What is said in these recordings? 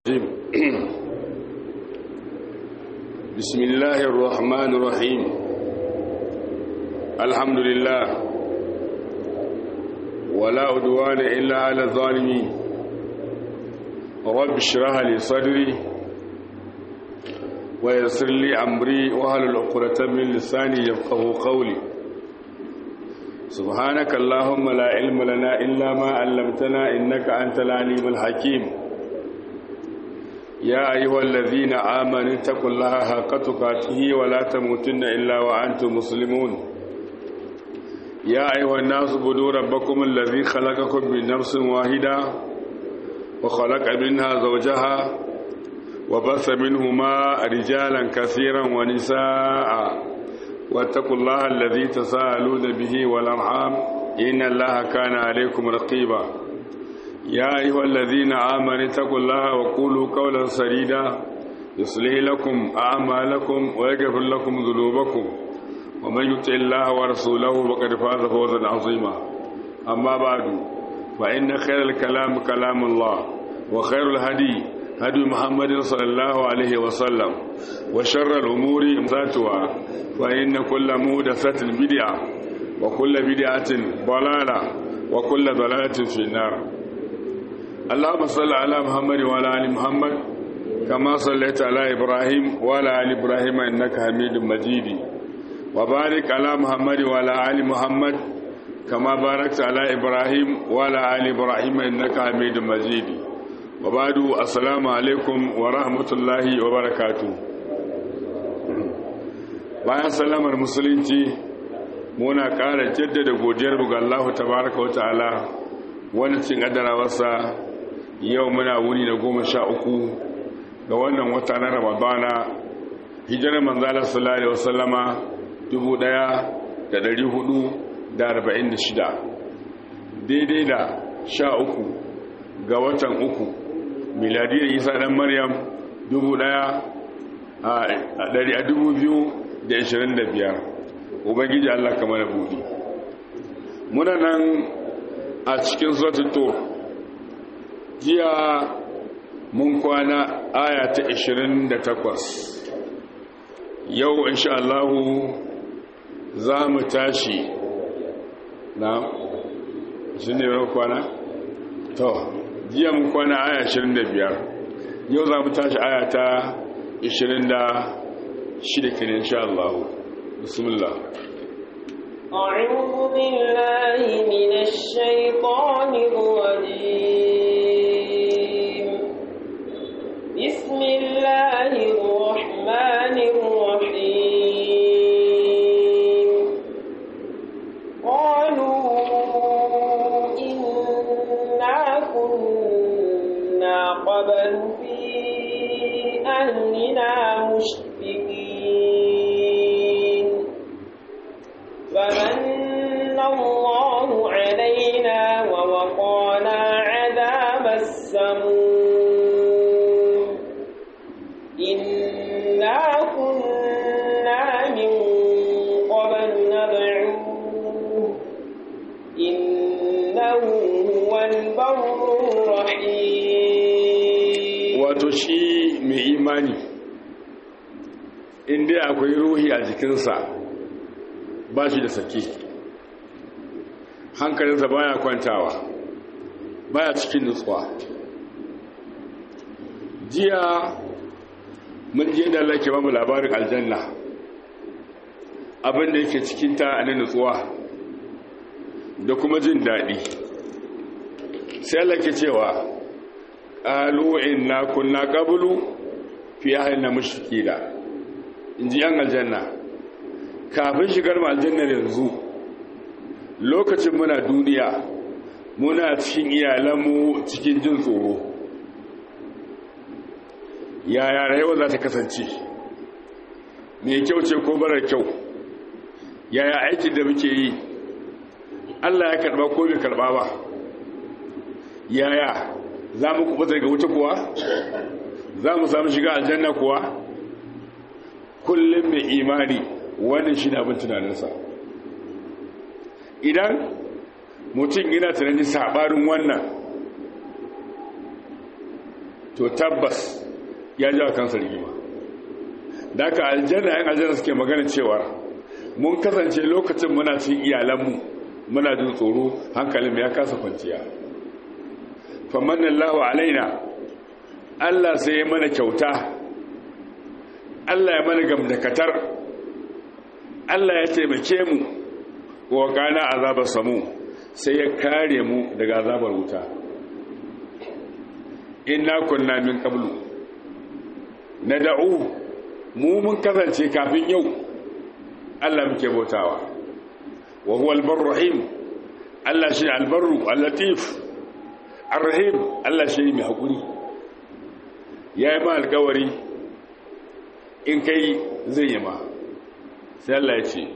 بسم الله الرحمن الرحيم الحمد لله ولا عدوان إلا على الظالمين رب اشرح لي صدري ويسر لي أمري وهل العقدة من لساني يفقه قولي سبحانك اللهم لا علم لنا إلا ما علمتنا إنك أنت العليم الحكيم يا أيها الذين آمنوا اتقوا الله حق تقاته ولا تموتن إلا وأنتم مسلمون يا أيها الناس اعبدوا ربكم الذي خلقكم من نفس واحدة وخلق منها زوجها وبث منهما رجالا كثيرا ونساء واتقوا الله الذي تساءلون به والأرحام إن الله كان عليكم رقيبا يا أيها الذين آمنوا اتقوا الله وقولوا قولا سديدا يصلح لكم أعمالكم ويغفر لكم ذنوبكم ومن يطع الله ورسوله فقد فاز فوزا عظيما أما بعد فإن خير الكلام كلام الله وخير الهدي هدي محمد صلى الله عليه وسلم وشر الأمور محدثاتها فإن كل محدثة بدعة وكل بدعة ضلالة وكل ضلالة في النار اللهم صل على محمد وعلى ال محمد كما صليت على ابراهيم وعلى ال ابراهيم انك حميد مجيد وبارك على محمد وعلى ال محمد كما باركت على ابراهيم وعلى ال ابراهيم انك حميد مجيد وبعد السلام عليكم ورحمه الله وبركاته bayan sallamar musulunci muna ƙara jaddada godiyar ga Allah tabaraka wa ta'ala wani cin adarawarsa yau muna wuni da goma sha uku ga wannan wata na ramadana hijirar manzalar sallallahu alaihi wasallama dubu daya da dari hudu da arba'in da shida daidai da sha uku ga watan uku miladiyar isa dan maryam dubu daya a dari a dubu biyu da ashirin da biyar ubangiji allah kamar buɗi muna nan a cikin suratul jiya mun kwana aya ta 28 yau insha Allah za mu tashi na shi ne yau kwana? to jiya mun kwana aya 25 yau za mu tashi aya ta 26 kin insha Allah bismillah أعوذ بالله من الشيطان الرجيم بسم الله الرحمن الرحيم قالوا إنا كنا قبل في أهلنا مشفقين فمن الله علينا ووقانا عذاب السموم إنا كنا من قبل ندعوه إنه هو البر الرحيم wato shi mai imani inda akwai ruhi a jikinsa ba shi da sake hankalinsa baya kwantawa baya cikin nutsuwa jiya mun je da Allah ke bamu labarin aljanna abinda yake cikin ta na nutsuwa da kuma jin daɗi sai Allah ke cewa qalu inna kunna qablu fi ahlina mushrikina inji yan aljanna kafin shigar mu aljanna yanzu lokacin muna duniya muna cikin iyalanmu cikin jin tsoro yaya rayuwa za ta kasance mai kyau ce ko barar kyau yaya aikin da muke yi allah ya karba ko bai karba ba yaya za mu kuɓa daga wuta kuwa za mu samu shiga aljanna kuwa kullum mai imani wannan shi abin tunaninsa idan mutum yana tunanin saɓarin wannan to tabbas ya ji wa kansa rigima da aka aljanna yan aljanna suke magana cewa mun kasance lokacin muna cin iyalanmu muna jin tsoro hankalin ya kasa kwanciya famannan lahu alaina Allah sai ya mana kyauta Allah ya mana gamdakatar Allah ya taimake mu wa kana azabar samu sai ya kare mu daga azabar wuta inna kunna min qablu nad'u mu mun kasance kafin yau Allah muke bautawa wa huwa al-barr rahim Allah shi al-barru al-latif ar-rahim Allah shi mai hakuri yayi ma alƙawari in kai zai yi ma sai Allah ya ce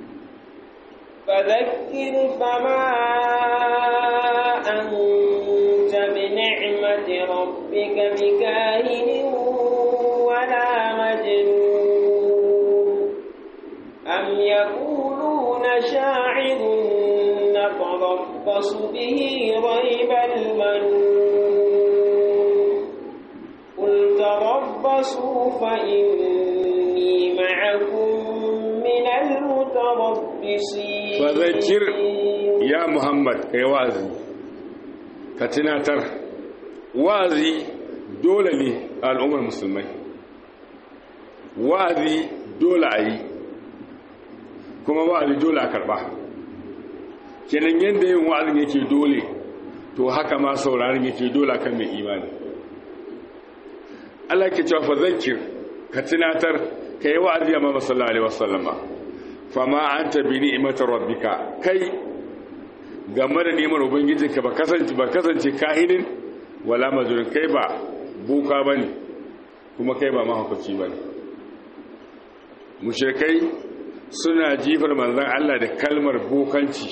فذكر فما أنت بنعمة ربك بكاهن ولا مجنون أم يقولون شاعر نتربص به ريب المنون قل تربصوا فإني معكم من المتربصين فذكر يا محمد كي وازي كتناتر وازي دولة لي الأمة المسلمين وازي دولة أي kuma wa'azi dole a karba kenan yadda yin wa'azin yake dole to haka ma sauraron yake dole kan mai imani Allah ke cewa fa zakir ka tunatar ka yi wa'azi amma sallallahu alaihi wasallama fama anta bi ni'imati rabbika kai game da neman ubangijinka ba kasance ba kasance kahinin wala mazurin kai ba boka bane kuma kai ba mahaukaci bane mushrikai suna jifar manzon Allah da kalmar bokanci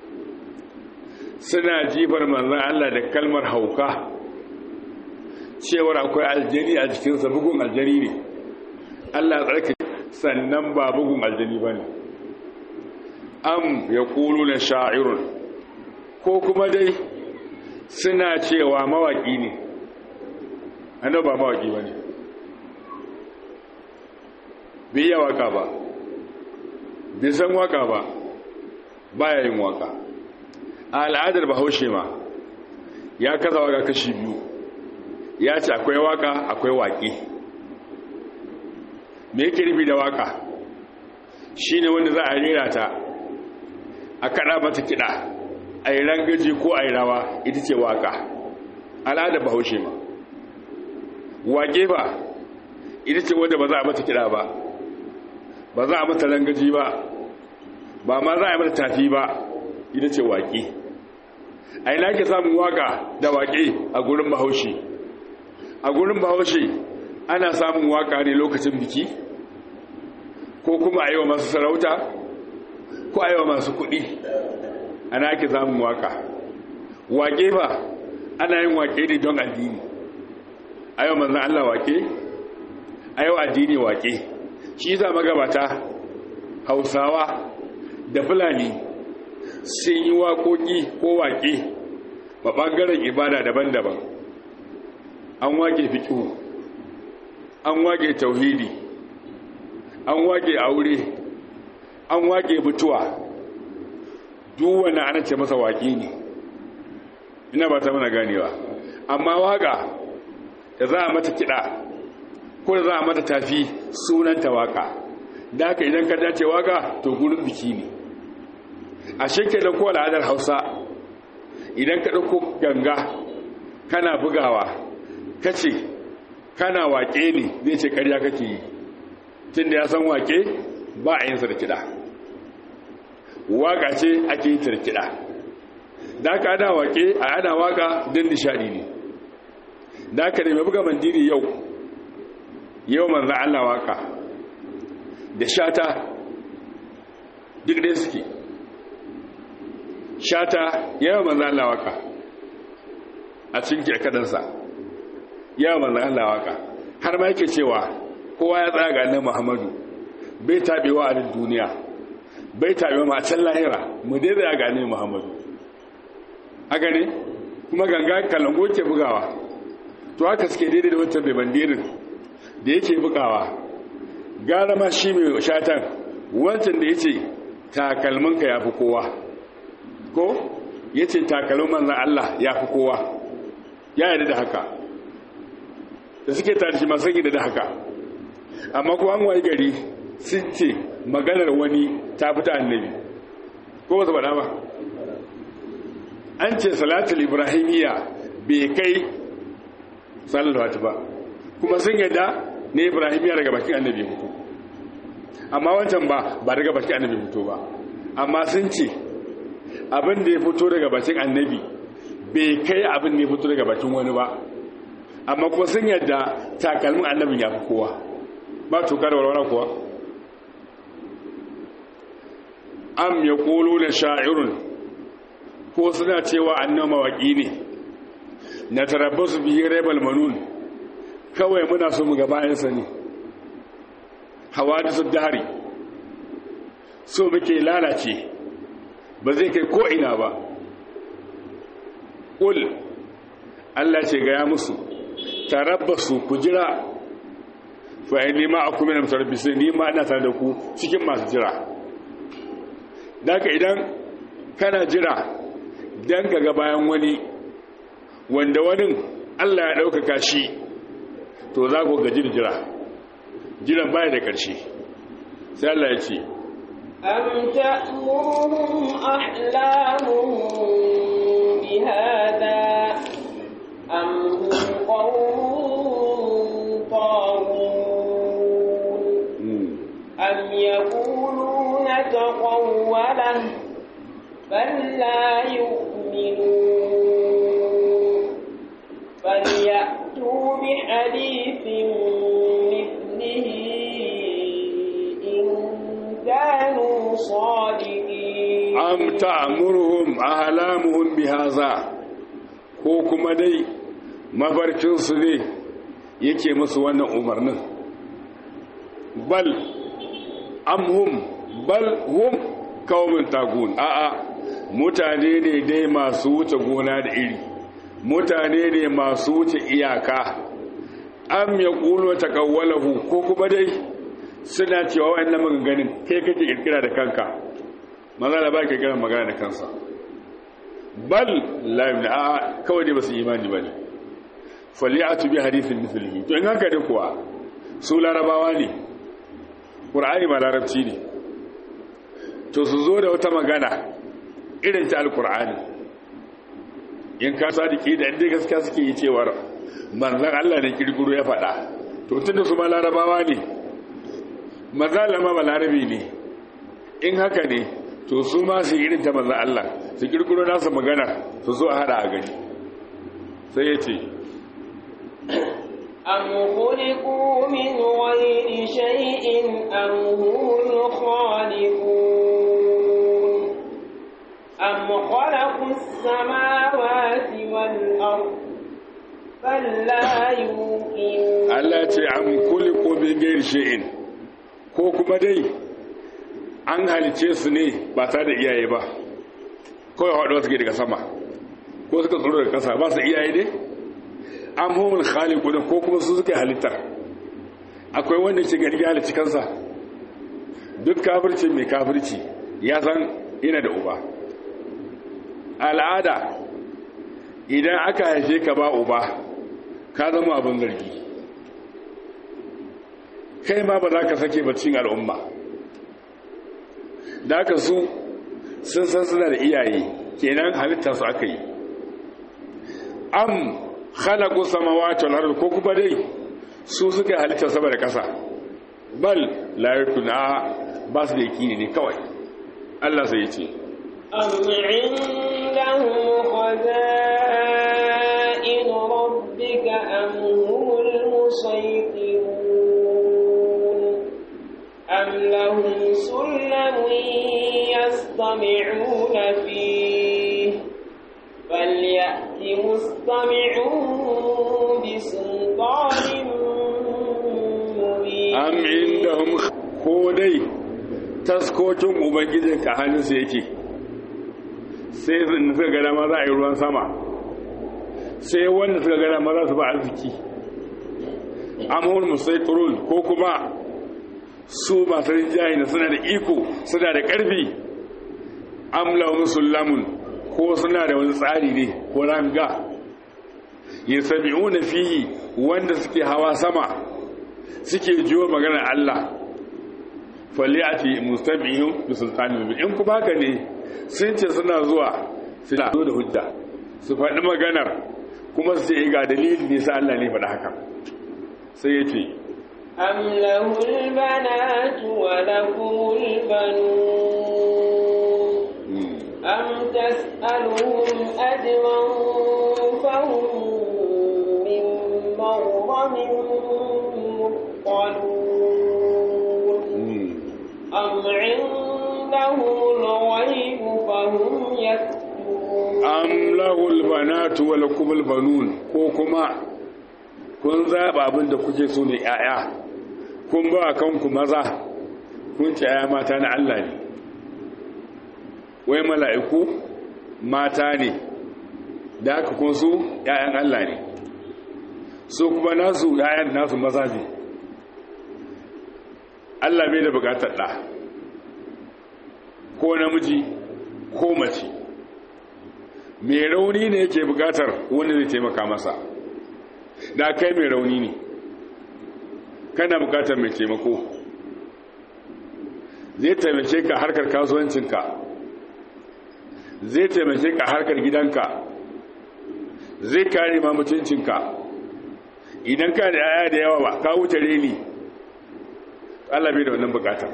suna jifar manzon Allah da kalmar hauka cewar akwai aljani a jikinsa bugun aljani ne Allah tsarki sannan ba bugun aljani ba ne am ya kulu na sha'irun ko kuma dai suna cewa mawaƙi ne ano ba mawaƙi ba ne biya waka ba bisan waka ba baya yin waka a al'adar bahaushe ma ya kasa waka kashi biyu ya ce akwai waka akwai waƙe me yake nufi da waka shi ne wanda za a rera ta a kaɗa mata kiɗa a yi rangaji ko a yi rawa ita ce waka al'adar bahaushe ma waƙe ba ita ce wanda ba za a mata kiɗa ba ba za a mata rangaji ba ba ma za a mata tafi ba ita ce waƙe a ina ke samun waka da waƙe a gurin bahaushe a gurin bahaushe ana samun waka ne lokacin biki ko kuma a yi wa masu sarauta ko a yi wa masu kuɗi ana ake samun waka wake ba ana yin wake ne don addini a yau manzan Allah wake a yau addini wake shi za magabata hausawa da fulani sun yi waƙoƙi ko wake ba ɓangaren ibada daban-daban an wake fiƙihu an wake tauhidi an wake aure an wake mutuwa duk wani ana ce masa waƙi ne ina ba ta mana ganewa amma waƙa da za a mata kiɗa ko da za a mata tafi sunanta waƙa da haka idan ka dace waƙa to gurin biki ne a shekke da ko al'adar hausa idan ka ɗauko ganga kana bugawa ka ce kana waƙe ne zai ce ƙarya kake yi tun da ya san waƙe ba a yin da kiɗa waƙa ce ake yi da kiɗa da aka ana waƙe a ana waƙa don nishaɗi ne da aka nemi buga mandiri yau yau manzan Allah waƙa da shata duk ɗaya suke shata yau manzan Allah waƙa a cikin kirkadansa yau manzan Allah waƙa har ma yake cewa kowa ya tsaya ga annabi Muhammadu bai tabewa a duniya bai tabewa ma can lahira mu dai tsaya ga annabi Muhammadu a gane kuma ganga kalango ke bugawa to haka suke daidai da wancan mai bandirin da yake bukawa gara ma shi mai shatan wancan da ya ce takalminka ya fi kowa ko ya ce takalmin manzan Allah ya fi kowa ya yarda da haka da suke tare shi masu gida da haka amma kuma an wayi gari sun ce maganar wani ta fita annabi ko ba su faɗa ba an ce salatul ibrahimiyya bai kai salatu ba kuma sun yadda ne ibrahimiyya daga bakin annabi fito amma wancan ba ba daga bakin annabi fito ba amma sun ce abin da ya fito daga bakin annabi bai kai abin da ya fito daga bakin wani ba amma kuma sun yadda takalmin annabin ya fi kowa ba tuka da walwala kuwa am ya kolo da sha'irun ko suna cewa annan mawaƙi ne na tarabbasu biyu rebel manun kawai muna so mu gabayensa ne hawa da su dari so muke lalace ba zai kai ko'ina ba ƙul Allah ce gaya musu tarabbasu ku jira fa'in nema a kuma na mutarabbisu nema ina tare da ku cikin masu jira daga idan kana jira don ka ga bayan wani wanda wani Allah ya ɗaukaka shi to za ku gaji da jira jiran baya da ƙarshe sai Allah ya ce أم تأمرهم أحلامهم بهذا أم هم قوم طاغون أم يقولون تقوله بل لا يؤمنون فليأتوا بحديث مثله إن كانوا صادقين am ta'muruhum ahlamuhum bihaza ko kuma dai mafarkin su ne yake musu wannan umarnin bal amhum bal hum qaumun tagun a'a mutane ne dai masu wuce gona da iri mutane ne masu wuce iyaka am yaqulu taqawwalahu ko kuma dai suna cewa wayannan maganganun kai kake kirkira da kanka maza da ba ka kiran magana da kansa bal la yumna a kawai dai basu imani bane fali'atu bi hadithin mithlihi to in haka da kuwa su larabawa ne qur'ani ma larabci ne to su zo da wata magana irin ta alqur'ani in ka sadiki da inda gaskiya suke yi cewar manzon Allah ne kirkiro ya faɗa to tunda su ma larabawa ne manzon ma ba larabi ne in haka ne to su ma su irin ta manzan Allah su kirkiro nasa magana su zo a hada a gani sai ya ce أم خلقوا من غير شيء أم هم الخالقون أم خلقوا السماوات والأرض بل لا يوقنون Allah ce an kuli ko bin gairi shi'in ko kuma dai an halice su ne ba tare da iyaye ba kawai haɗuwa suke daga sama ko suka tsoro daga ƙasa ba su iyaye ne an homar khaliku da ko kuma su suka halittar akwai wanda ce gari ya halicci kansa duk kafirci mai kafirci ya san yana da uba al'ada idan aka haife ka ba uba ka zama abin zargi kai ma ba za ka sake bacin al'umma da aka su sun san suna da iyaye kenan halitta su aka yi am khalaqu samawati wal ardi ko kuma dai su suka halitta sama da kasa bal la yakuna ba su da yakini ne kawai Allah sai ya ce أم عندهم خزائن ربك أم هم المسيطرون أم لهم سلم يستمعون فيه فليأت مستمعون بسلطان مبين am indahum ko dai taskokin ubangijin ka hannunsa yake sai suka ga dama za a yi ruwan sama sai wanda suka gana maza su ba arziki amur musaiturul ko kuma su masu rinjaye da suna da iko suna da ƙarfi amla musullamun ko suna da wani tsari ne ko ranga ya sami'una fihi wanda suke hawa sama suke jiwo maganar Allah faliyati mustami'un bi sultanin in ku baka ne sun ce suna zuwa suna zo da hujja su faɗi maganar kuma su ce ga dalilin ne sa Allah ne faɗa haka sai ya ce أم له البنات ولكم البنون أم تسألهم أجرا فهم من مغرم مثقلون أم عندهم الغيب فهم يكتبون am lahul banatu wa lakumul banun ko kuma kun zaba abin da kuke so ne yaya kun ba kanku maza kun ce yaya mata na Allah ne wai mala'iku mata ne da aka kun su yayan Allah ne so kuma nasu yayan nasu maza ne Allah bai da bukatar da ko namiji ko mace mai rauni ne yake bukatar wanda zai taimaka masa da kai mai rauni ne kana bukatar mai taimako zai taimake ka harkar kasuwancinka zai taimake ka harkar gidanka zai kare ma mutuncinka idan ka da yaya da yawa ba ka wuce reni Allah bai da wannan bukatar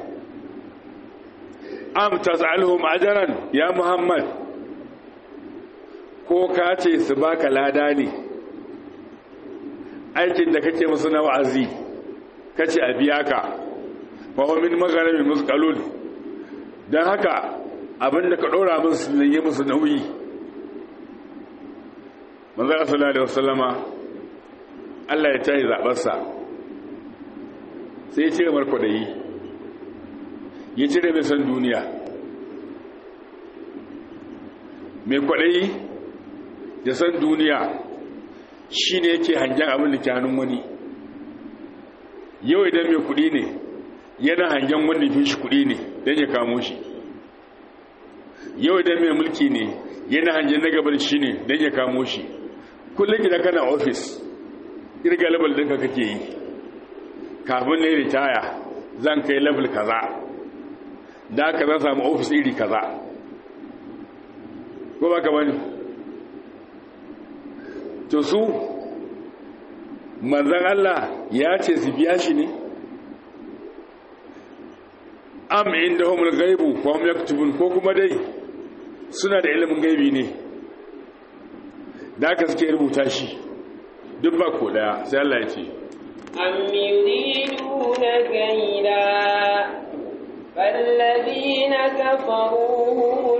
am tas'aluhum ajran ya muhammad ko ka ce su baka lada ne aikin da kake musu na wa'azi kace a biya ka fa huwa min magharibi musqalun dan haka abinda ka dora musu ne yi musu nauyi manzo sallallahu alaihi wasallama Allah ya tayi zabarsa sai ya cire marko da yi ya cire mai san duniya mai kwaɗayi da san duniya shi ne yake hangen abin da ke hannun wani yau idan mai kuɗi ne yana hangen wanda fi shi kuɗi ne don ya kamo shi yau idan mai mulki ne yana hangen na gabar shi ne don ya kamo shi kullum gida kana ofis irga level ɗinka kake yi kafin na ritaya zan kai level kaza da aka zan samu ofis iri kaza ko ba ka bane to su manzan Allah ya ce su biya shi ne am inda homul gaibu ko hum yaktubun ko kuma dai suna da ilimin gaibi ne da aka suke rubuta shi duk ba ko daya sai Allah ya ce am yuriduna kaida فالذين كفروا هم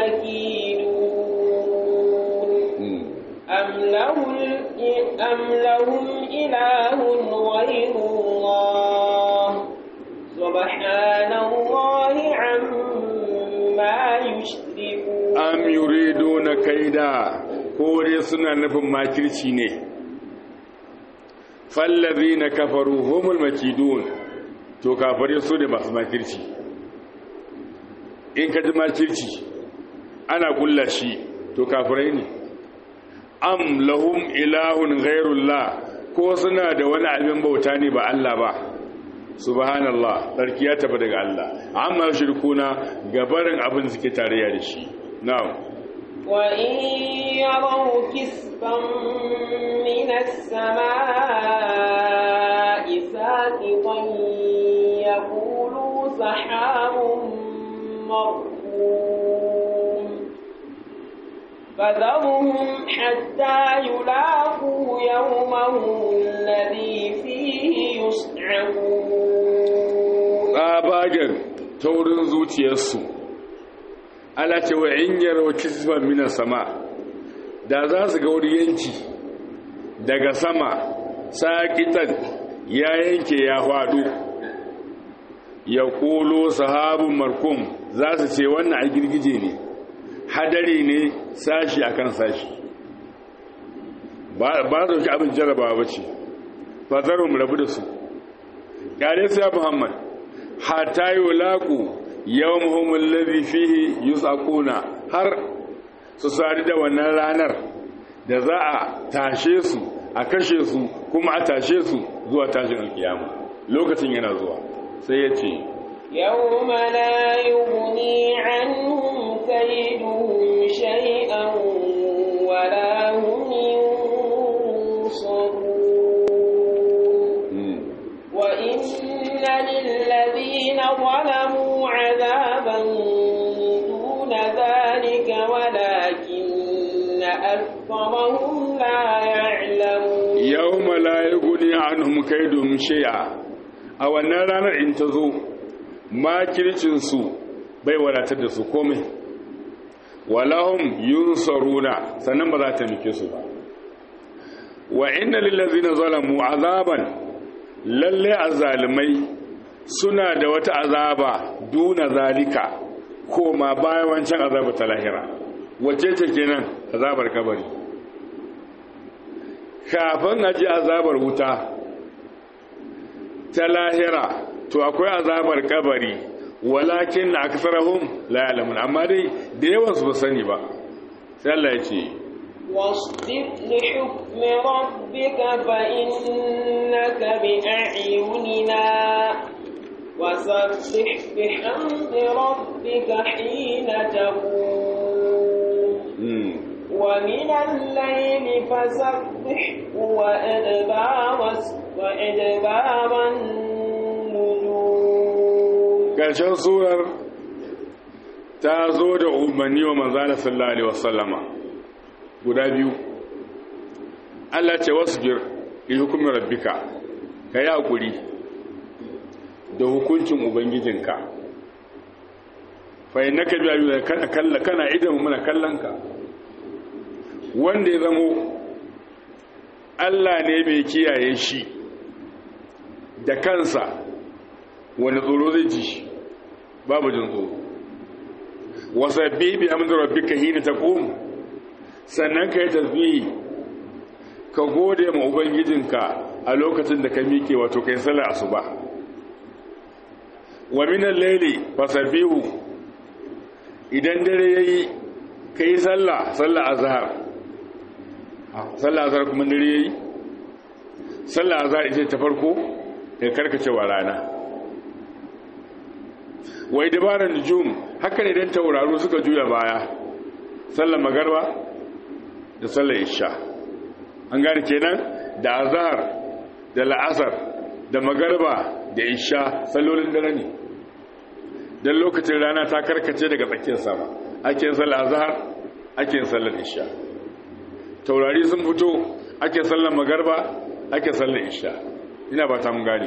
المكيدون أم, له أم لهم إله غير الله سبحان الله عما يشركون أم يريدون كيدا كوري سنة نفهم ما كرشيني فالذين كفروا هم المكيدون to kafare su ne masu makirci in ka ji makirci ana kulla shi to kafirai ne am lahum ilahun ghairullah ko suna da wani abin bauta ne ba Allah ba subhanallah sarki ya tafi daga Allah amma shirkuna gabarin abin suke tarayya da shi na'am wa in yaraw kisfan min as-samaa'i saqitan yaqulu sahabun مرحوم فذرهم حتى يلاقوا يومهم الذي فيه يصعقون tsabagen taurin zuciyarsu ala ce wa in yaro kisban minan sama da za su ga wani yanki daga sama sakitan ya yanke ya faɗo ya ƙolo sahabin markum za su ce wannan a girgije ne hadari ne sashi akan sashi ba ba dauki abin jarabawa bace fa zarum rabu da su kare sai Muhammad hatta yulaqu yawmuhum alladhi fihi yusaquna har su sari da wannan ranar da za a tashe su a kashe su kuma a tashe su zuwa tashin alkiyama lokacin yana zuwa sai ya ce يوم لا يغني عنهم كيدهم شيئا ولا هم ينصرون وإن للذين ظلموا عذابا دون ذلك ولكن أكثرهم لا يعلمون yawma la yughni anhum kaydum shay'a a wannan ranar in ta zo makircin su bai wadatar da su komai walahum yunsaruna sannan ba za ta mike su ba wa inna lil ladzina zalamu azaban lalle azalimai suna da wata azaba duna zalika koma bayan wancan azaba ta lahira wace ce kenan azabar kabari kafin a ji azabar wuta ta lahira to akwai azabar kabari walakin na aksarahum la ya'lamun amma dai da yawan su ba sani ba sai Allah ya ce واصبر لحكم ربك فإنك بأعيننا وسبح بحمد ربك حين تقوم mm. ومن الليل فسبح وأدبار وأدبار النجوم ƙarshen surar ta zo da umarni wa manzana sallallahu alaihi wasallama guda biyu Allah ce wasbir li hukumi rabbika ka yi hakuri da hukuncin ubangijinka fa innaka bi ayyuna kana kalla kana idan muna kallanka wanda ya zamo Allah ne mai kiyaye shi da kansa wani tsoro zai ji shi babu jin tsoro wasabbi bi amri rabbika hina taqum sannan kai tasbihi ka gode ma ubangijinka a lokacin da ka miƙe wato kai sallar asuba wa min al-layli fasabbihu idan dare yayi kai sallah sallar azhar sallar azhar kuma dare yayi sallar azhar ita ta farko da karkacewa rana wai dabarar nujum haka ne dan tauraro suka juya baya sallar magarba da sallar isha an gane kenan da azhar da la'asar da magarba da isha sallolin dare ne dan lokacin rana ta karkace daga tsakiyar sama ake yin sallar azhar ake yin sallar isha taurari sun fito ake sallar magarba ake sallar isha ina ba ta mun gane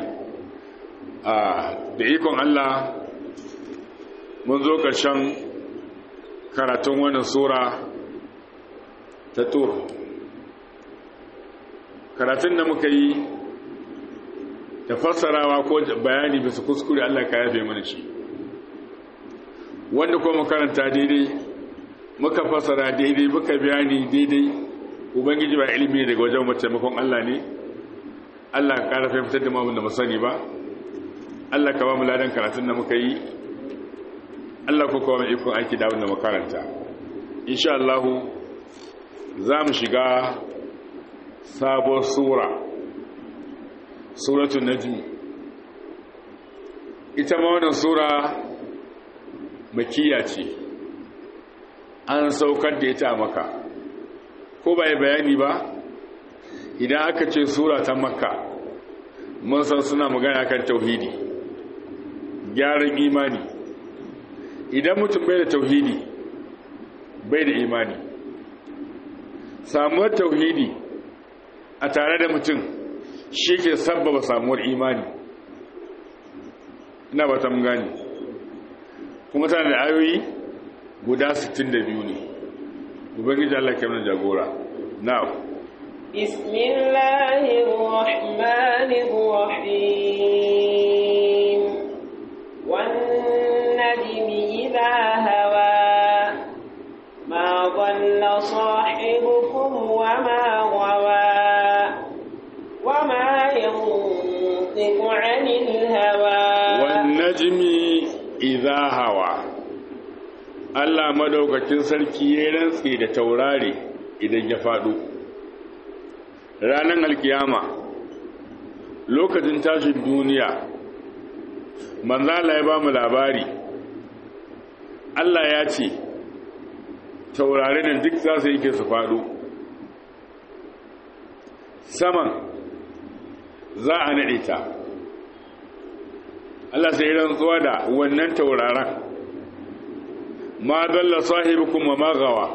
da ikon Allah mun zo ƙarshen karatun wannan sura ta tur karatun da muka yi da fassarawa ko bayani bisa kuskure Allah ka yafe mana shi wanda kuma karanta daidai muka fassara daidai muka bayani daidai ubangiji ba ilimi daga wajen mataimakon Allah ne Allah ka ƙara fitar da mamun da mu sani ba Allah ka ba mu ladan karatun da muka yi Allah ko kuma ikon aiki da wanda makaranta insha Allah za mu shiga sabon sura suratul najm ita ma wannan sura makiya ce an saukar da ita maka ko bai bayani ba idan aka ce sura ta makka mun san suna magana kan tauhidi gyaran imani idan mutum bai da tauhidi bai da imani samuwar tauhidi a tare da mutum shi ke sabbaba samuwar imani ina ba ta mun gani kuma tana da ayoyi guda 62 ne ubangiji Allah ke mana jagora now بسم الله الرحمن الرحيم والنجم إذا هوى ما ضل صاحبكم وما غوى ينطق عن الهوى wannajmi idha hawa Allah madaukakin sarki ya rantsi da taurari idan ya faɗo ranar alkiyama lokacin tashin duniya manzala ya ba mu labari Allah ya ce taurarin duk za su yake su faɗo saman za a naɗe ta Allah sai rantsuwa da wannan tauraron ma dalla sahibukum wa ma gawa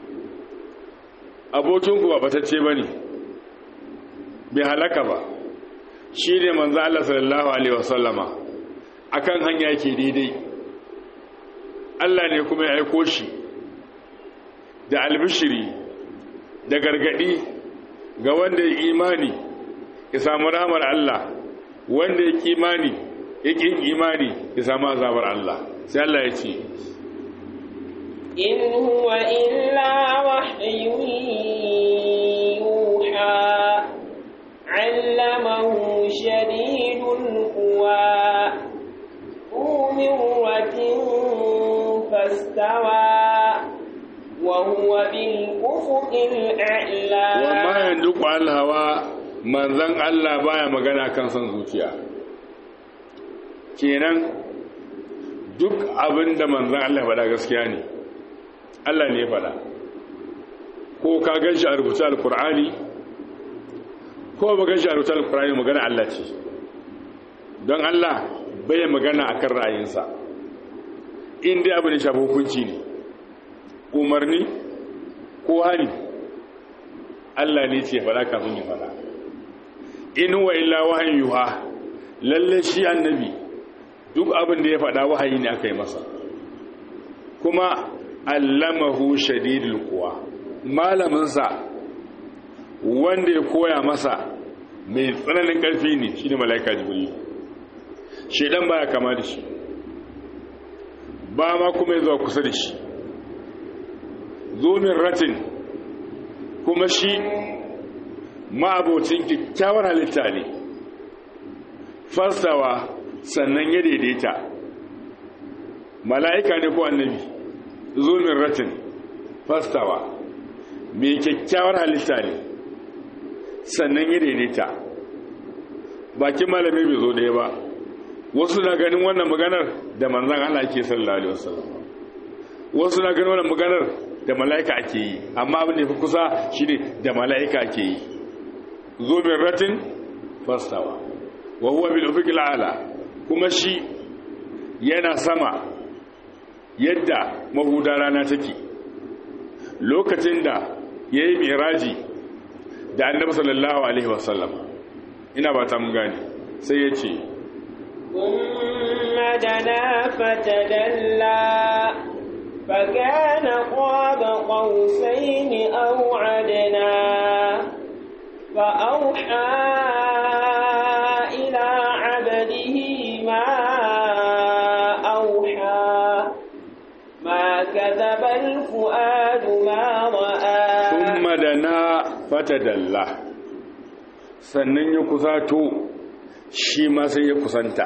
abokinku ba batacce bane bai halaka ba shi ne manzo Allah sallallahu alaihi wasallama akan hanya yake daidai Allah ne kuma ya aiko shi da albishiri da gargadi ga wanda ya imani ya samu rahmar Allah wanda ya imani ya ƙin imani ya samu azabar Allah sai Allah ya ce إن هو إلا وحي يوحى علمه شديد القوى ذو مرة فاستوى وهو بالأفق الأعلى وما يندق على الهوى manzon Allah baya magana kan son zuciya kenan duk abin da manzon Allah faɗa gaskiya ne Allah ne faɗa ko ka gan shi a rubuta alkur'ani ko ba gan shi a rubuta alkur'ani magana Allah ce don Allah bai magana akan ra'ayinsa in dai abu ne shafi hukunci ne umarni ko hani Allah ne ce faɗa kafin ya faɗa in wa illa wahayin yuha lalle shi annabi duk abin da ya faɗa wahayi ne aka yi masa kuma allamahu shadidul quwa malaminsa wanda ya koya masa mai tsananin ƙarfi ne shine malaika jibril shedan baya kama da shi ba ma kuma ya zuwa kusa da shi zomin ratin kuma shi ma'abocin kyakkyawar halitta ne fasawa sannan ya daidaita mala'ika ne ko annabi zomin ratin fastawa mai kyakkyawar halitta ne sannan ya daidaita bakin malami bai zo ɗaya ba wasu na ganin wannan maganar da manzan Allah ke sallallahu alaihi wasallam wasu na ganin wannan maganar da mala'ika ake yi amma abin da fi kusa shine da mala'ika ake yi zomin ratin fastawa wa huwa bil ufiqil ala kuma shi yana sama yadda mahuda rana take lokacin da ya yi miraji da annabi sallallahu alaihi wasallam ina ba ta mun gane sai ya ce ثم دنا فتدلى فكان قاب قوسين أو عدنا فأوحى إلى عبده ما أوحى ما كذب الفؤاد ما رأى ثم دنا فتدلى sannan ya kusato shi ma sai ya kusanta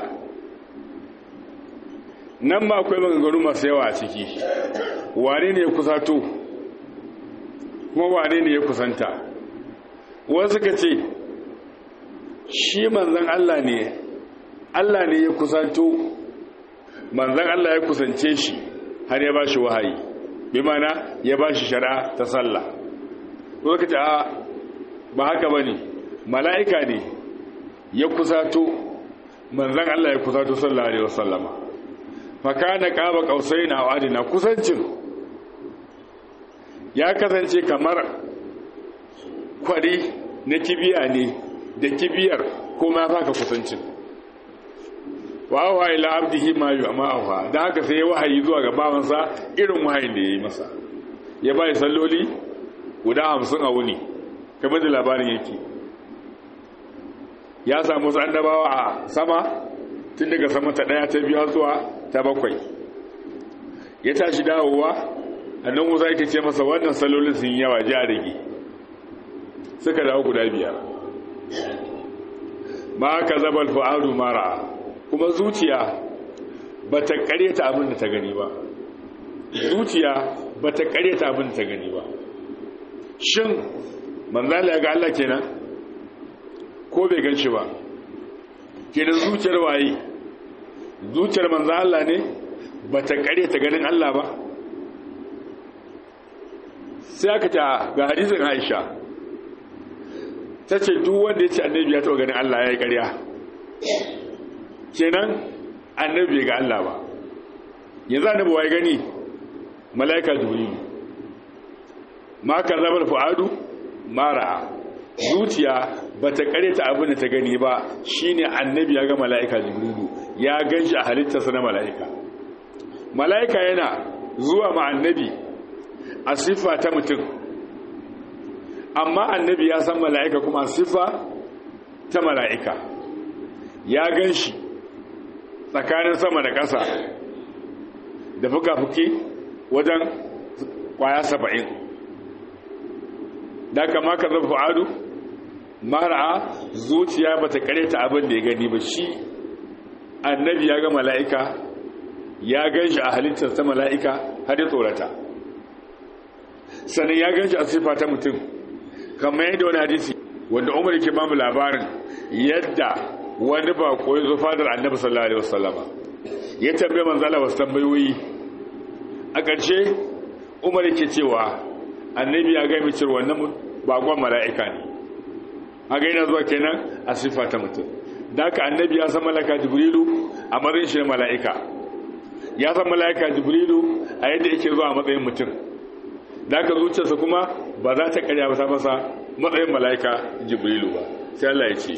nan ba akwai maganganu masu yawa a ciki wane ne ya kusato kuma wane ne ya kusanta wasu ka ce shi manzan Allah ne Allah ne ya kusanto manzan Allah ya kusance shi har ya ba shi wahayi bi mana ya ba shi shari'a ta sallah wasu ka ce a ba haka ba ne mala'ika ne ya kusato manzan Allah ya kusato sallallahu alaihi wasallama fakana qaba qausaina wa adina kusancin ya kasance kamar kwari na kibiya ne da kibiyar kuma ya faka kusancin wa auha ila abdihi ma yu'ma auha dan haka sai ya wahayi zuwa ga bawansa irin wahayin da yayi masa ya bai salloli guda 50 a wuni kamar da labarin yake ya samu wasu annabawa a sama tun daga sama ta daya ta biyu zuwa ta bakwai ya tashi dawowa annan musa yake ce masa wannan salolin sun yawa ji a rage suka dawo guda biyar ma ka zabal fu'adu mara kuma zuciya ba ta karyata abin da ta gani ba zuciya ba ta karyata abin da ta gani ba shin manzala ya ga Allah kenan ko bai gan shi ba kenan zuciyar waye zuciyar manzo Allah ne ba ta karyata ganin Allah ba sai aka ta ga hadisin Aisha ta ce duk wanda ya ce annabi ya taɓa ganin Allah ya yi ƙarya kenan annabi ga Allah ba yanzu annabi wa ya gani mala'ika jibrilu ma ka zabar fu'adu mara zuciya ba ta ta abin da ta gani ba shine annabi ya ga mala'ika jibrilu ya gan shi a halittarsa na mala'ika mala'ika yana zuwa ma annabi a siffa ta mutum amma annabi ya san mala'ika kuma siffa ta mala'ika ya gan shi tsakanin sama da ƙasa da fuka-fuki wajen kwaya saba'in da kama ka zafi adu mara zuciya ba ta ta abin da ya gani ba shi annabi ya ga mala'ika ya gan shi a halittar ta mala'ika har ya tsorata sannan ya gan shi a siffa ta mutum kamar yadda wani hadisi wanda umar ke bamu labarin yadda wani ba koyi zo fadar annabi sallallahu alaihi wasallama ya tambaye manzala wasu tambayoyi a ƙarshe umar ke cewa annabi ya gami cewa wannan bakon mala'ika ne a gaina zuwa kenan a siffa ta mutum da haka annabi ya san mala'ika jibrilu a matsayin shi mala'ika ya san mala'ika jibrilu a yadda yake zuwa a matsayin mutum da aka zuciyarsa kuma ba za ta karya masa masa matsayin mala'ika jibrilu ba sai Allah ya ce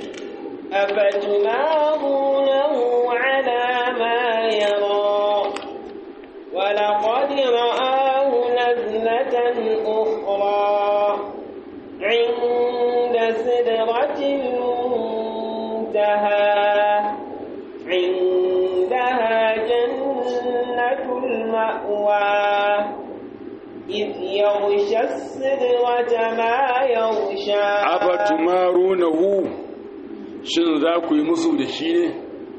أفتمارونه على ما يرى ولقد رآه نزلة أخرى عند سدرة المنتهى عندها جنة المأوى إذ يغشى السدرة ما يغشى afatumarunahu shin za ku yi musu da shi ne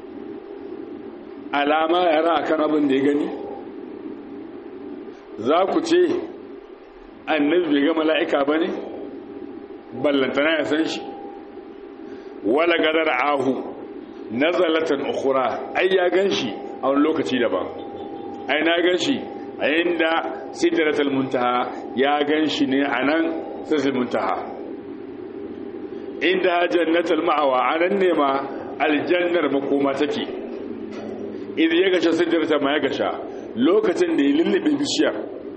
alama yara akan abin da ya gani za ku ce annabi bai ga mala'ika ba ne ballantana ya san shi wala gadar ahu nazalatan ukhra ai ya gan shi a wani lokaci daban ai na gan shi a inda sidratul muntaha ya gan shi ne a nan sidratul muntaha inda jannatul ma'awa anan ne ma aljannar makoma take idan ya gasha sidrata ma ya gasha lokacin da ya lullube bishiyar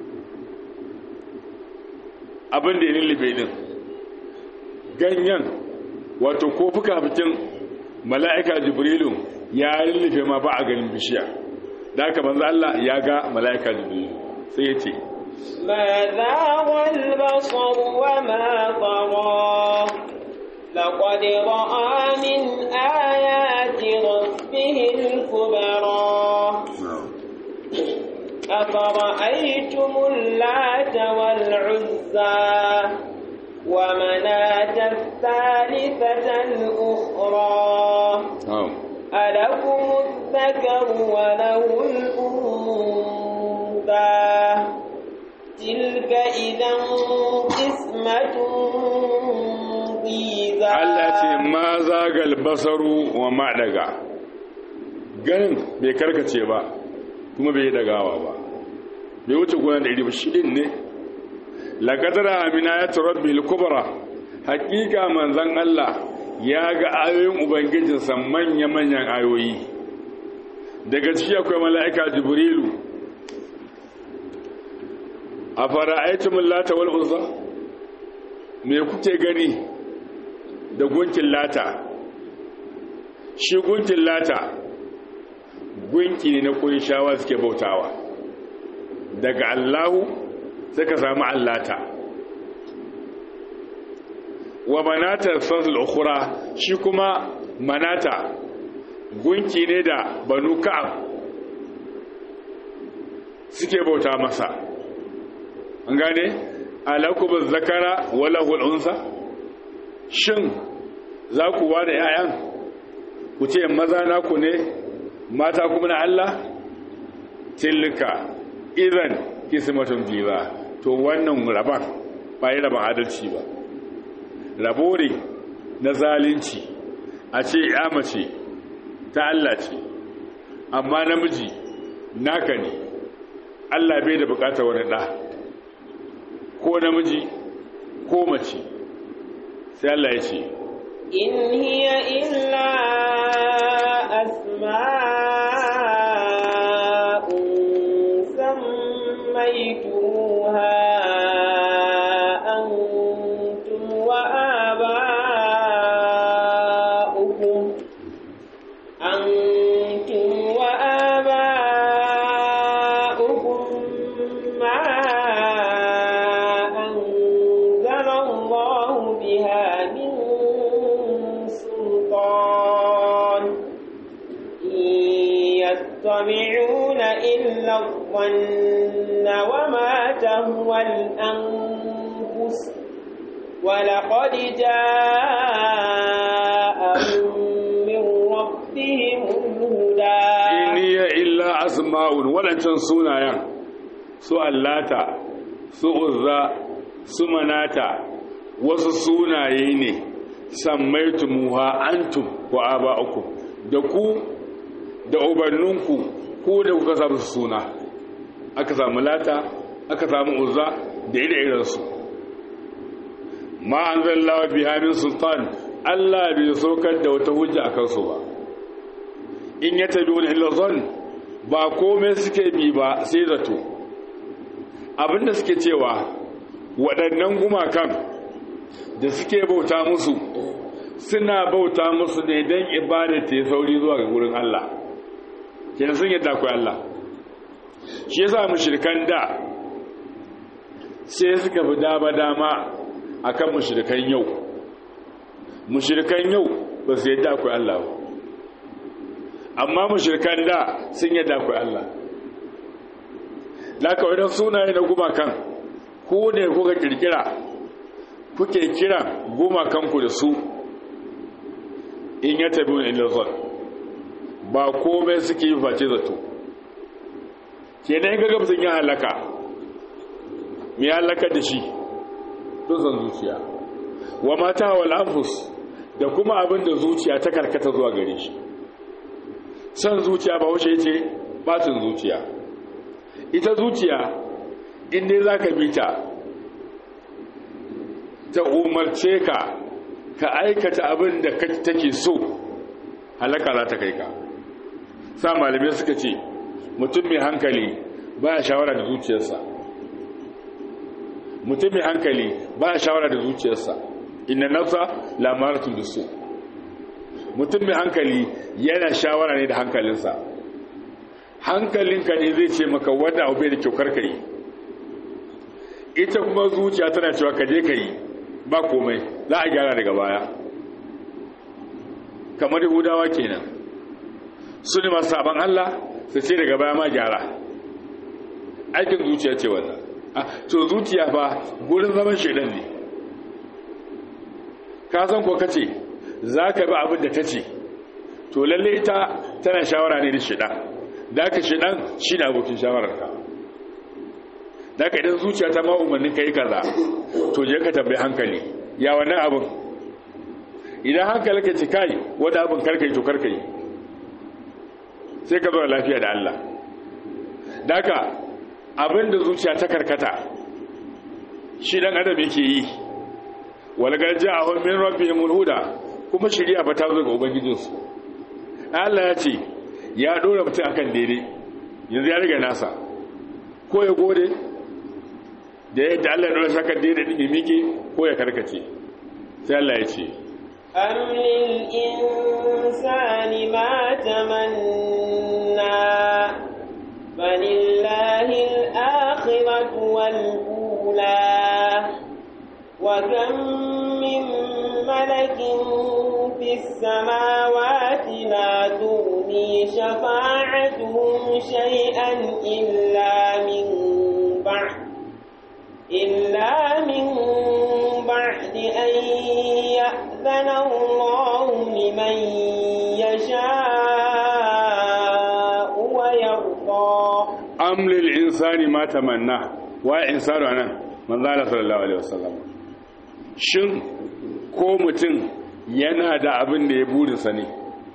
abin da ya lullube din ganyen wato ko fuka-fukin mala'ika jibrilu ya lullube ma ba a ganin bishiya da haka manzo Allah ya ga mala'ika jibrilu sai ya ce ما ذاق البصر وما طغى لقد رأى من آيات ربه الكبرى أفرأيتم اللات والعزى ومناة الثالثة الأخرى ألكم الذكر وله الأنثى تلك إذا قسمة ضيزى Allah ce ma zagal basaru wa ma daga ganin bai karkace ba kuma bai dagawa ba bai wuce gona da iri ba shi din ne laqadara amina ya rabbil kubra hakika manzon Allah ya ga ayoyin ubangijinsa manya manyan ayoyi daga ciki akwai mala'ika jibrilu a fara'aitumul lata wal uzza me kuke gani da gunkin lata shi gunkin lata gunki ne na shawa suke bautawa daga allahu suka samu allata wa manata fasul ukhra shi kuma manata gunki ne da banu ka'ab suke bauta masa an gane alakubu zakara wala hulunsa shin za ku ba da 'ya'yan ku ce maza naku ne mata kuma na Allah tilka idan kismatun biza to wannan raban ba yi raban adalci ba rabo ne na zalunci a ce ya mace ta Allah ce amma namiji naka ne Allah bai da bukatar wani ɗa ko namiji ko mace sai Allah ya ce in hiya illa asma'un sammaytumuha antum wa aba'ukum antum wa aba'ukum ma anzala Allah biha min sultan يتبعون إلا الظن وما تهوى الأنفس ولقد جاءهم من ربهم الهدى in hiya illa asma'un waɗancan sunayen su allata su uzza su manata wasu sunaye ne sammaitumuha antum wa aba'ukum da ku da ubanninku ko da kuka samu suna aka samu lata aka samu uzza da ire-irensu ma an zallawa bihamin sultan Allah bai saukar da wata hujja a kansu ba in ya tabi wani ilazon ba komai suke bi ba sai zato abinda suke cewa waɗannan gumakan da suke bauta musu suna bauta musu ne don ibada ta yi sauri zuwa ga wurin Allah kenan sun yadda akwai Allah shi yasa mushrikan da sai suka fi dama dama akan mushrikan yau mushrikan yau ba su yadda akwai Allah ba amma mushrikan da sun yadda akwai Allah laka wadan sunaye na gumakan ku ne kuka kirkira kuke kira gumakanku da su in ya tabi wani ilazon ba komai suke yi face zato ke na yin gagab sun yi halaka mai halaka da shi don san zuciya wa mata wa lamfus da kuma abin da zuciya ta karkata zuwa gare shi san zuciya ba wuce ce bacin zuciya ita zuciya inda za ka bi ta ta umarce ka ka aikata abin da take so halaka za ta kai ka sa malamai suka ce mutum mai hankali ba ya shawara da zuciyarsa mutum mai hankali ba ya shawara da zuciyarsa inna nafsa lamaratun da su mutum mai hankali yana shawara ne da hankalinsa hankalinka ne zai ce maka wanda abu bai da kyau karka yi ita kuma zuciya tana cewa ka je ka yi ba komai za a gyara daga baya kamar yahudawa kenan su ne masu sabon Allah su ce daga baya ma gyara aikin zuciya ce wannan to zuciya fa gurin zaman shaidan ne ka san ko kace za ka bi abin da ta ce to lalle ita tana shawara ne da shaidan da ka shaidan shi ne abokin shawararka da ka idan zuciya ta ma umarnin ka yi kaza to je ka tambayi hankali ya wannan abin idan hankali ka ci kai wanda abin karkai to karkai sai ka zo lafiya da Allah daga abin da zuciya ta karkata shi dan adam yake yi walgar ja'ahum min rabbihimul huda kuma shari'a ba ta zo ga ubangijinsu Allah ya ce ya dora mutum akan daidai yanzu ya riga nasa ko ya gode da yadda Allah ya dora shi akan daidai din ya miƙe ko ya karkace sai Allah ya ce أم للإنسان ما تمنى فلله الآخرة والأولى وكم من ملك في السماوات لا تغني شفاعتهم شيئا إلا من بعد إلا من بعد أن يأذن الله لمن amlil insani ma tamanna wa insanu anan manzo Allah sallallahu alaihi wasallam shin ko mutum yana da abin da ya burinsa ne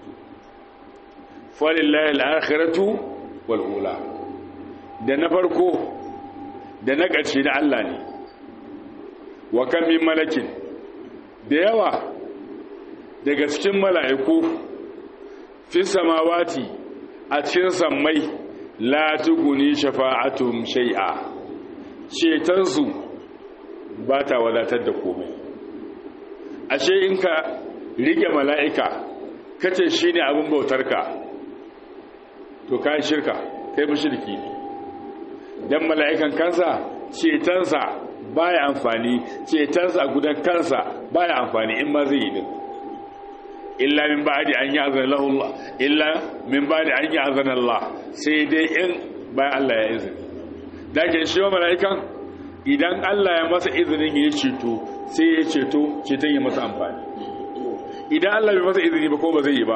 falillahi al-akhiratu wal ula da na farko da na ƙarshe da Allah ne wa kan min malakin da yawa daga cikin mala'iku fi samawati a cikin sammai la tuguni shafa'atum shay'a cetonsu ba ta wadatar da komai ashe in ka rike mala'ika kace shine abin bautarka to kai shirka kai mushriki ne dan mala'ikan kansa cetonsa baya amfani cetonsa gudan kansa baya amfani in ma zai yi din illa min ba'di an ya'zana lahu Allah illa min ba'di an ya'zana Allah sai dai in bayan Allah ya izini dake shi wa mala'ikan idan Allah ya masa izinin ya ceto sai ya ceto ceton ya masa amfani idan Allah bai masa izini ba ko ba zai yi ba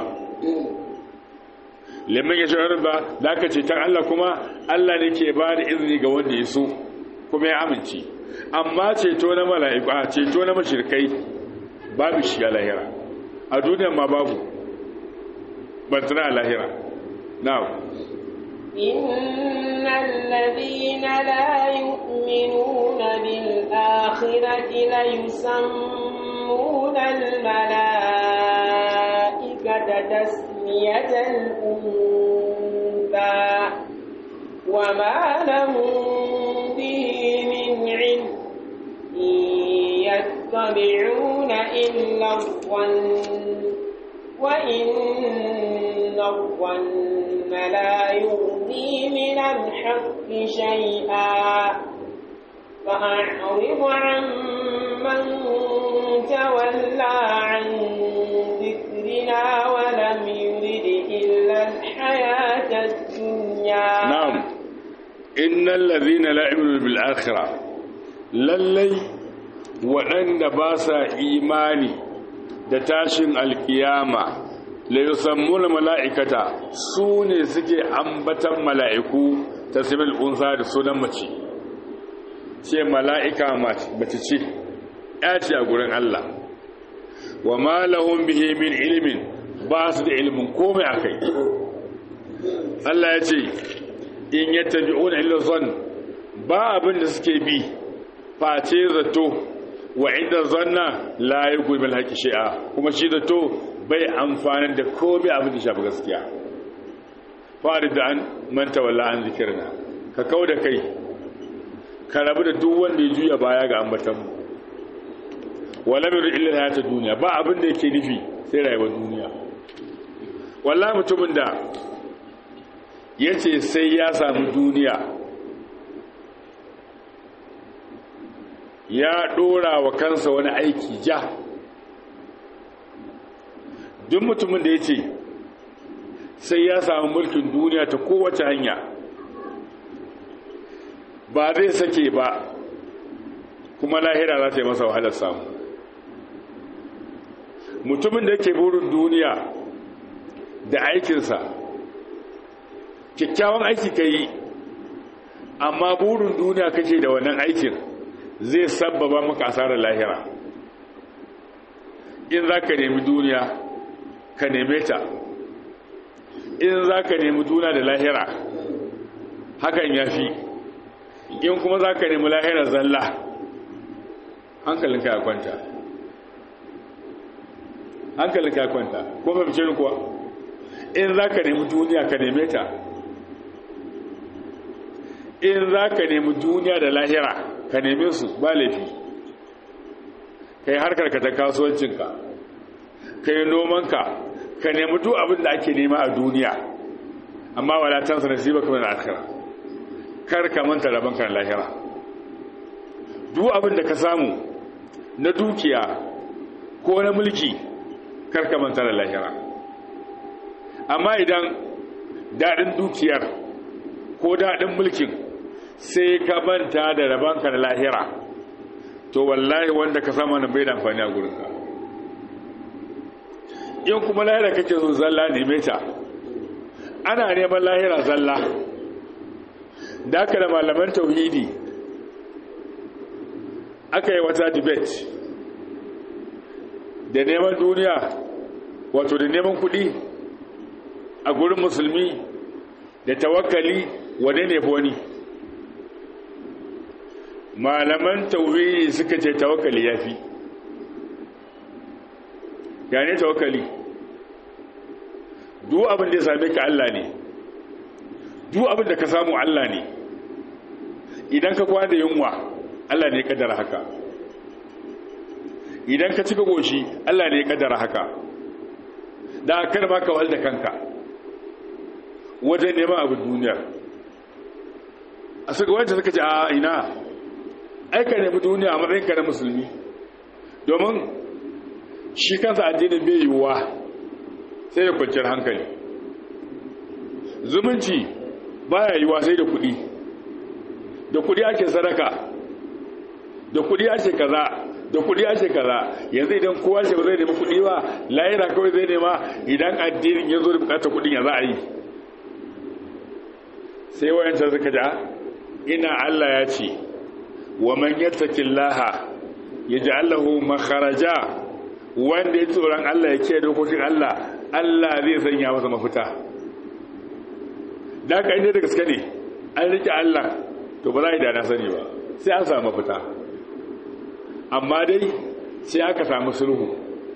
lemon ya shirar ba da aka ceton Allah kuma Allah ne ke ba da izini ga wanda ya so kuma ya amince amma ceto na mala'iku a ceto na mashirkai babu shi a lahira a duniyan ma babu bantana a lahira now إن الذين لا يؤمنون بالآخرة ليسمون الملائكة تسمية الأنثى وما لهم به من علم إن يتبعون إلا الظن وإن الظن لا يغني من الحق شيئا فأعرض عن من تولى عن ذكرنا ولم يرد إلا الحياة الدنيا نعم إن الذين لا يؤمنون بالآخرة للي وأن باسا إيماني da tashin alkiyama la yusammuna mala'ikata su ne suke ambatan mala'iku ta sibil unsa da sunan mace ce mala'ika mace ce ya ce a gurin Allah wa ma lahum bihi min ilmin ba su da ilmin komai akai Allah ya ce in yattabi'una illa zan ba abin da suke bi face zato wa inda zanna la yuqul bil haqqi shay'a kuma shi zato bai amfani da komai abin da shafi gaskiya farid an man tawalla an zikirna ka kauda kai ka rabu da duk wanda ya juya baya ga ambatan mu wala min illa hayata duniya ba abin da yake nufi sai rayuwar duniya wallahi mutumin da yace sai ya samu duniya ya dora wa kansa wani aiki ja duk mutumin da ya ce sai ya samu mulkin duniya ta kowace hanya ba zai sake ba kuma lahira za ta yi masa wahalar samu mutumin da yake burin duniya da aikinsa kyakkyawan aiki ka yi amma burin duniya kake da wannan aikin zai sabbaba maka asarar lahira in za ka nemi duniya ka neme ta in za ka nemi duniya da lahira hakan ya fi in kuma za ka nemi lahira zalla hankalinka ya kwanta hankalinka ya kwanta ko mafice ni kuwa in za ka nemi duniya ka neme ta in za ka nemi duniya da lahira ka neme su ba laifi ka yi harkarka ta kasuwancinka ka yi nomanka ka nemi duk abin da ake nema a duniya amma wala tansa nasiba kuma na akhira kar ka manta rabon kan lahira duk abin da ka samu na dukiya ko na mulki kar ka manta da lahira amma idan daɗin dukiyar ko daɗin mulkin sai ka manta da rabon kan lahira to wallahi wanda ka sama na bai da amfani a gurinka in kuma lahira kake so zalla neme ta ana neman lahira zalla da aka da malaman tauhidi aka yi wata debate da neman duniya wato da neman kudi a gurin musulmi da tawakkali wane ne wani malaman tauhidi suka ce tawakkali ya fi ya ne tawakkali duk abin da ya same ka Allah ne duk abin da ka samu Allah ne idan ka kwana yunwa Allah ne ya kaddara haka idan ka cika goshi Allah ne ya kaddara haka da kar ma ka walda kanka wajen neman abin duniya a suka wancan suka ce a ina aika nemi duniya a matsayinka na musulmi domin shi kansa addinin bai yiwuwa sai da kwanciyar hankali zumunci baya yiwuwa sai da kuɗi da kuɗi ake sadaka da kuɗi ake kaza da kuɗi ake kaza yanzu idan kowa ce ba zai nemi kuɗi ba layira kawai zai nema idan addinin ya zo da bukatar kuɗin ya za a yi sai wayancan suka ja ina Allah ya ce wa man yattaqillaha yaj'al lahu makharaja wanda ya tsoron Allah ya kiyaye dokokin Allah Allah zai sanya masa mafita da ka inda da gaske ne an rike Allah to ba za a yi da na sani ba sai an samu mafita amma dai sai aka samu sulhu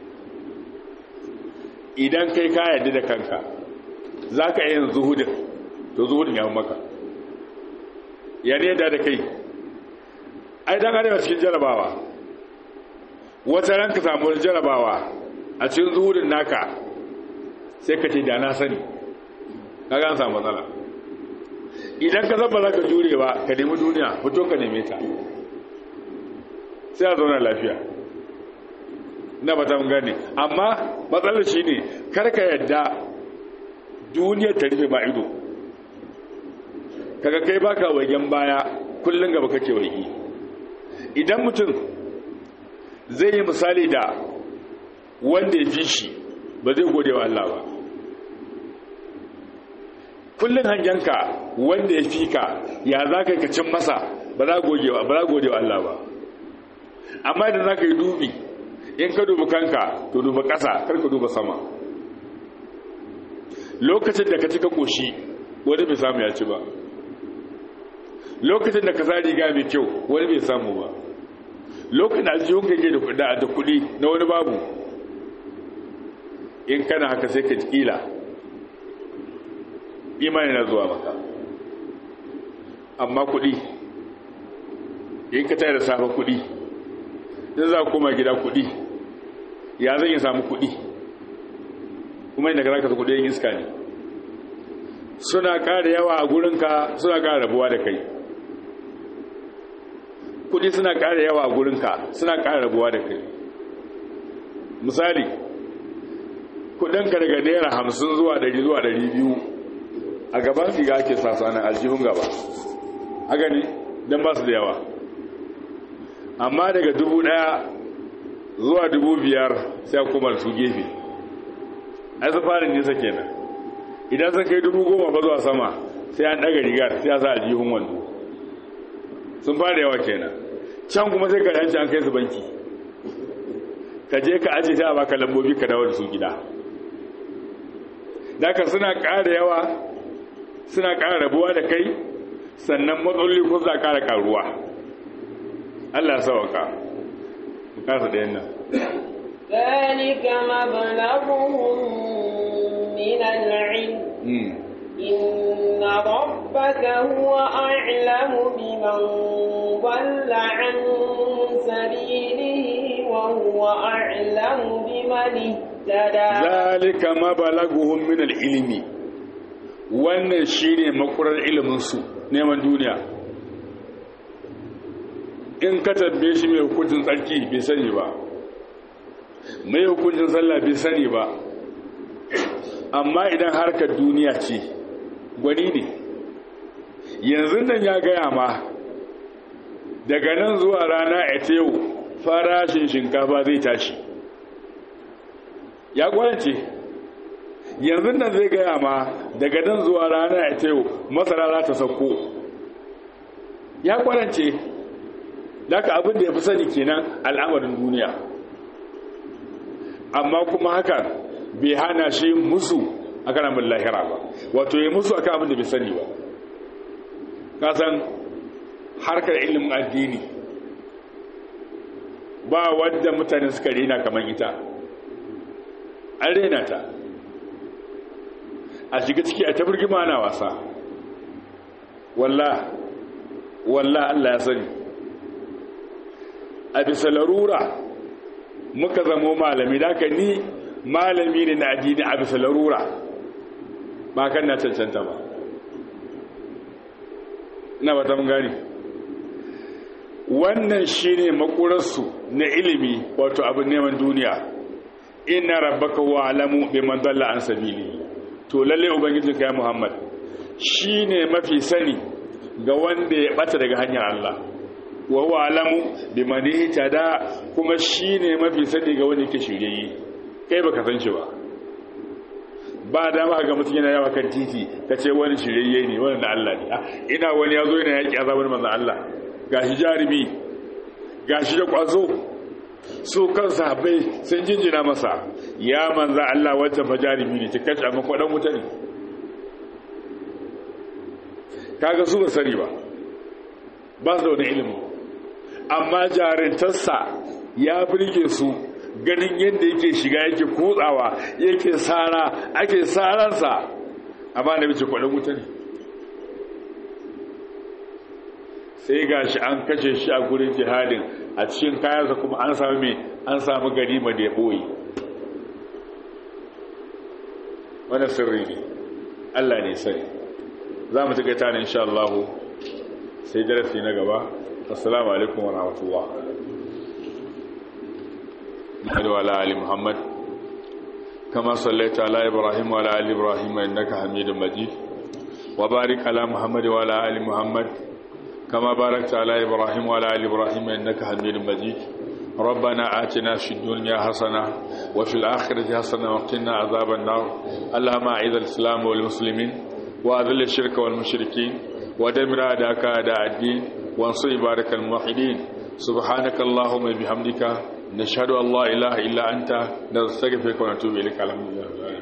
idan kai ka yarda da kanka za ka yin zuhudin to zuhudin ya maka ya ne da da kai ai dan arewa cikin jarabawa wata ran ka samu jarabawa a cikin zuhudin naka sai ka ce da na sani kaga an samu matsala idan ka zaba za ka jure ba ka nemi duniya fito ka neme ta sai a zauna lafiya na ba ta gane amma matsalar shi ne karka yadda duniyar ta rufe ma ido kaga kai baka wagen baya kullum gaba kake waigi idan mutum zai yi misali da wanda ya fi shi ba zai gode wa Allah ba kullum hangenka wanda ya fi ka ya za ka yi ka cin masa ba za gode wa Allah ba amma idan za ka yi dubi in ka dubi kanka to duba ƙasa kar ka duba sama lokacin da ka cika ƙoshi wani bai samu ya ci ba lokacin da ka sa riga mai kyau wani bai samu ba lokacin da aljihun ka ke da kuɗi na wani babu in kana haka sai ka kila imani na zuwa maka amma kuɗi in ka tayar da safa kuɗi in za koma gida kuɗi ya zan yi samu kuɗi kuma inda ka za ka kuɗi yin iska ne suna ƙara yawa a gurinka suna ƙara rabuwa da kai kuɗi suna ƙara yawa a gurinka suna ƙara rabuwa da kai misali kuɗinka daga naira hamsin zuwa ɗari zuwa ɗari biyu a gaban siga ake sasanin aljihun gaba haka ne don ba su da yawa amma daga dubu daya zuwa dubu biyar sai kuma su gefe ai su fara nisa kenan idan sun kai dubu goma ba zuwa sama sai an daga rigar sai a sa aljihun wando sun fara yawa kenan can kuma sai ka yanci an kai su banki ka je ka ajiye sai a baka lambobi ka dawo da su gida daga suna ƙara yawa suna ƙara rabuwa da kai sannan matsaloli ko za ƙara ƙaruwa Allah sauka mu kasa da yannan ذلك مبلغهم من العلم إن ربك هو أعلم بمن ضل عن سبيله وهو أعلم بمن اهتدى ذلك مبلغهم من العلم wannan shine makurar ilimin su neman duniya in ka tabbe shi mai hukuncin tsarki bai sani ba mai hukuncin sallah bai sani ba amma idan harkar duniya ce gwani ne yanzu nan ya gaya ma daga nan zuwa rana a yau farashin shinkafa zai tashi ya kwanci yanzu nan zai gaya ma daga nan zuwa rana a yau masara za ta sauko ya kwarance daga abin da ya fi sani kenan al'amarin duniya amma kuma haka bai hana shi musu a kan abin lahira ba wato ya musu a kan abin da bai sani ba kasan harkar ilimin addini ba wadda mutane suka rena kamar ita an rena ta a shiga ciki a tabirgima na wasa wallah wallah Allah ya sani a bisa larura muka zamo malami da ka ni malami ne na addini a bisa larura ba kan na cancanta ba na ba ta gani wannan shi ne makurarsu na ilimi wato abin neman duniya ina rabbaka wa alamu bi man dalla an sabili to lalle ubangiji kai muhammad shi ne mafi sani ga wanda ya bata daga hanyar Allah wa huwa alamu bi man ihtada kuma shi ne mafi sani ga wanda yake shirye kai baka san shi ba ba dama ga mutum yana yawa kan titi ka ce wani shirye ne wani na Allah ne ina wani ya zo yana yaƙi azabar manzan Allah ga shi jarumi ga shi da ƙwazo su kan sahabbai sun jinjina masa ya manza Allah wancan fa jarumi ne ta kashe amma kwaɗan wuta ne kaga su ba sani ba ba su da wani ilimi amma jarintarsa ya birge su ganin yadda yake shiga yake kutsawa yake tsara ake tsaransa amma da bice kwaɗin wuta ne sai ga shi an kashe shi a gurin jihadin a cikin kayansa kuma an sami mai an sami ganima da ya ɓoye wani sirri ne allah ne sani za mu tuka ta ne insha Allah sai darasi na gaba assalamu alaikum wa rahmatullah محمد وعلى آل محمد كما صليت على إبراهيم وعلى آل إبراهيم إنك حميد مجيد وبارك على محمد وعلى آل محمد كما باركت على إبراهيم وعلى آل إبراهيم إنك حميد مجيد ربنا آتنا في الدنيا حسنة وفي الآخرة حسنة وقنا عذاب النار اللهم أعز الإسلام والمسلمين وأذل الشرك والمشركين ودمر أعداءك أعداء الدين وانصر بارك الموحدين سبحانك اللهم بحمدك نشهد أن لا إله إلا أنت نستغفرك ونتوب إليك الحمد لله